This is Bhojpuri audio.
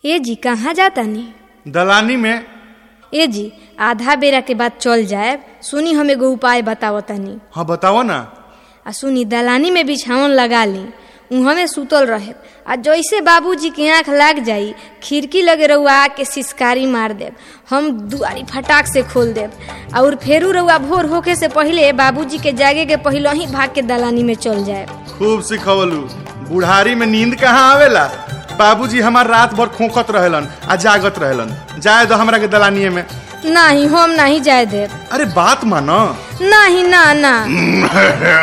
ए जी कहाँ जातानी दलानी में ए जी आधा बेरा के बाद चल जाए सुनी हम एगो उपाय बतावतानी हाँ बताओ ना आ सुनी दलानी में बिछावन लगा ली उहमे सुतल रहे आ जैसे बाबूजी के आंख लाग जाई खिड़की लगे रउआ आके सिसकारी मार देब हम दुआरी फटाक से खोल देब और फेरू रउआ भोर होके से पहले बाबूजी के जागे के पहले ही भाग के दलानी में चल जाए खूब सिखवलू बुढ़ारी में नींद कहाँ आवेला बाबूजी हमार रात भर खोखत रहेलन आ जागत रहेलन जाए दो हमरा के दलानिए में नहीं हम नहीं जाए देब अरे बात मानो नहीं ना ना